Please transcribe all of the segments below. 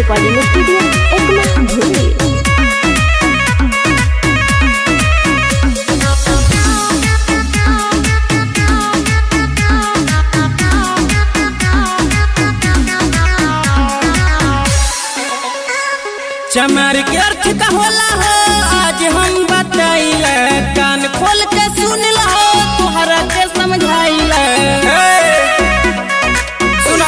recording studio Ekma भूली चमार के अर्थ का होला हो आज हम बताइले कान खोल के सुन लो तोहरा के समझाइले सुनो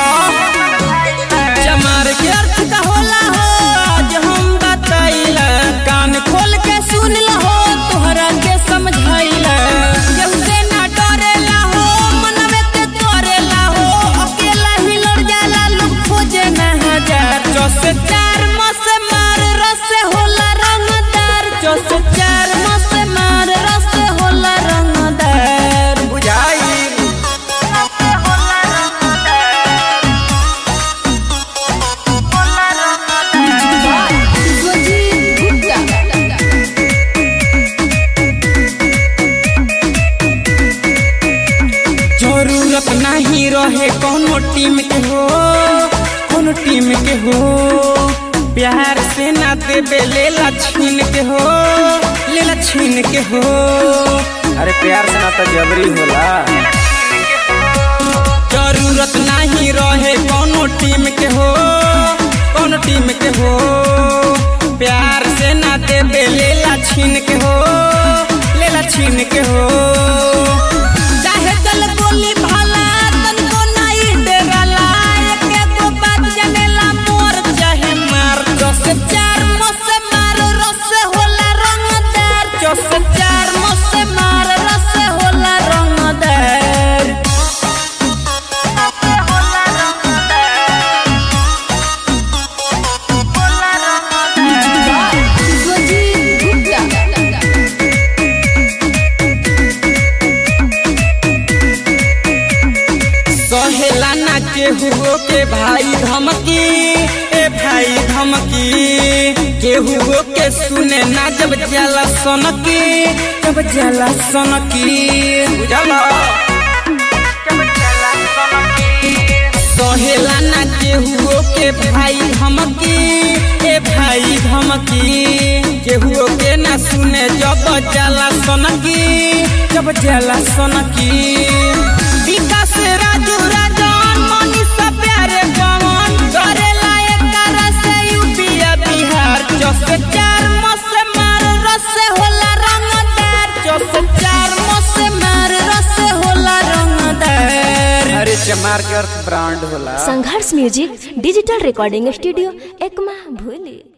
चमार के अर्थ का होला हो आज हम बताइले कान खोल के सुन लो तोहरा के समझाइले केहू से ना डरेला हो मनवे के तोरेला हो अकेला ही लड़ जाला लोग खोजे ना हजार चौस चार मस मार रस होला रंगदार चौस चार मस मार रस होला रंगदार बुझाई जरूरत नहीं रहे कोनो टीम के हो कोनो टीम के हो प्यार से ना देबे लेला छीन के हो लेला छीन के हो अरे प्यार से ना तो जबरी होला जरूरत नहीं रहे कोनो टीम के हो कोनो टीम के हो प्यार से ना देबे लेला छीन के हो लेला छीन के हो चाहे चल गोली भाला तनको नहीं डराला एके दो बात जनेला मोर चाहे मार दस चार मस मार रस होला रंगदार चौस चार मस मार रस होला रंगदार सहेला ना केहू के भाई धमकी ए भाई धमकी केहू के सुने ना जब जाला सनकी जब जाला सनकी बुझला सहेला ना केहू के भाई धमकी ए भाई धमकी केहू के ना सुने जब जाला सनकी जब जाला सनकी विकास राजू राजन मनीषा प्यारे पवन करेला एकरा से यूपीया बिहार चौस चार मस मार रस होला रंगदार चौस चार मस मार रस होला रंगदार अरे चमार के अर्थ ब्रांड होला Sangharsh music digital recording studio Ekma भूली